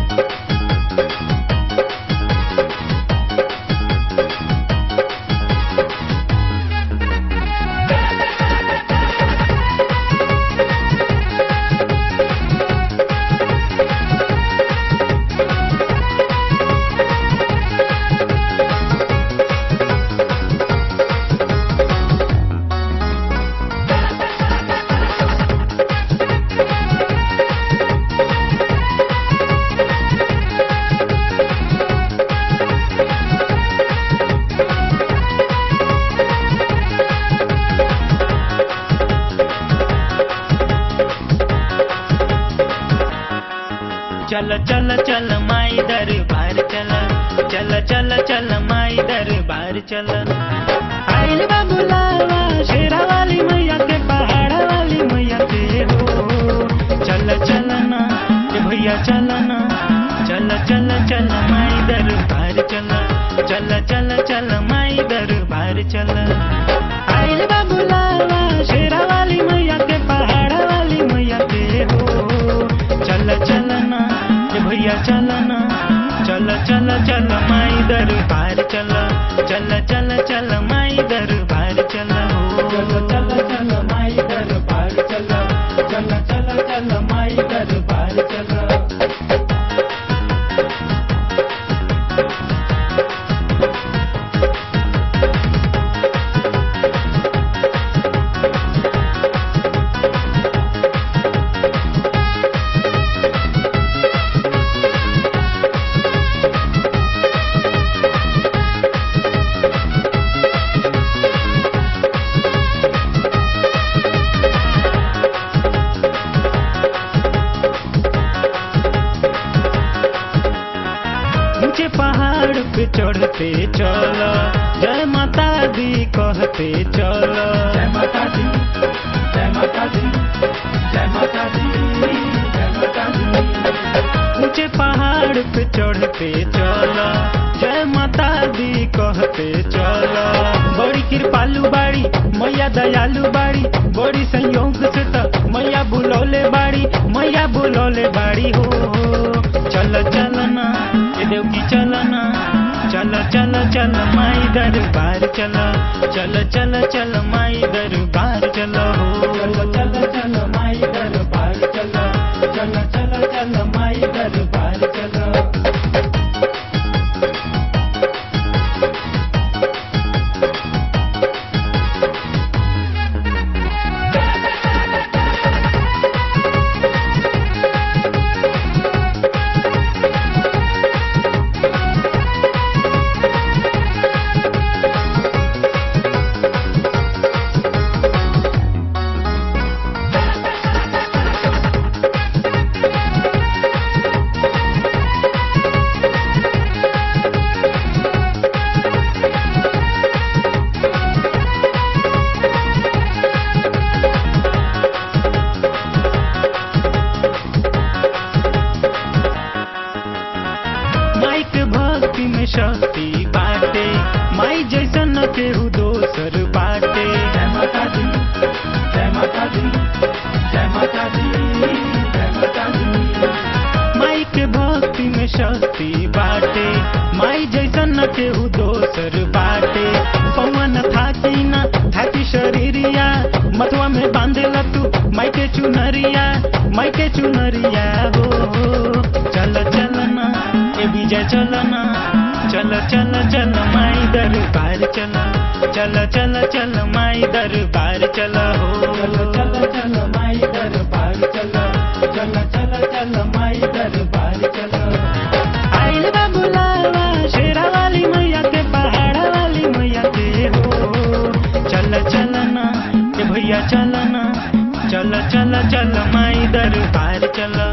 चल चल चल माई दरबार चल चल चल चल माई दरबार चल आइल बा बुलावा शेरा वाली मैया के पहाड़ वाली मैया के हो चल चल ना ए भैया चल ना चल चल चल माई दरबार चल चल चल चल माई दरबार चल आइल बा बुलावा शेरा वाली मैया के पहाड़ वाली मैया के हो चल चल ना ए भैया चल ना चल चल चल माई दरबार चल चल चल चल माई दरबार चल हो चल चल चल माई दरबार चल चल चल चल माई दरबार चल ऊंचे पहाड़ पे चढ़ते चलो जय माता दी कहते चलो जय माता दी जय माता दी जय माता दी जय माता दी ऊंचे पहाड़ पे चढ़ते चलो जय माता दी कहते चलो बड़ी कृपालु बाड़ी मैया दयालु बाड़ी बड़ी संयोग से त मैया बुलौले बाड़ी मैया बुलौले बाड़ी हो चल चल ना ये देव की चल ना चल चल चल माई दरबार चल चल चल चल माई दरबार चल हो चल चल चल माई दरबार चल चल चल चल माई दरबार चल माई के भक्ति में शक्ति बाटे माई जैसन न केहू दोसर बाटे जय माता दी जय माता दी जय माता दी जय माता दी माई के भक्ति में शक्ति बाटे माई जैसन न केहू दोसर बाटे पवन थाकी न थाकी शरीरिया मथुआ में बांधेला तू माई के चुनरिया माई के चुनरिया हो चल चल ना ए विजय चल ना चल चल चल माई दरबार चल चल चल चल माई दरबार चल हो चल चल चल माई दरबार चल चल चल चल माई दरबार चल आइल बा बुलावा शेरा वाली मैया के पहाड़ वाली मैया के हो चल चल ना ए भैया चल ना चल चल चल माई दरबार चल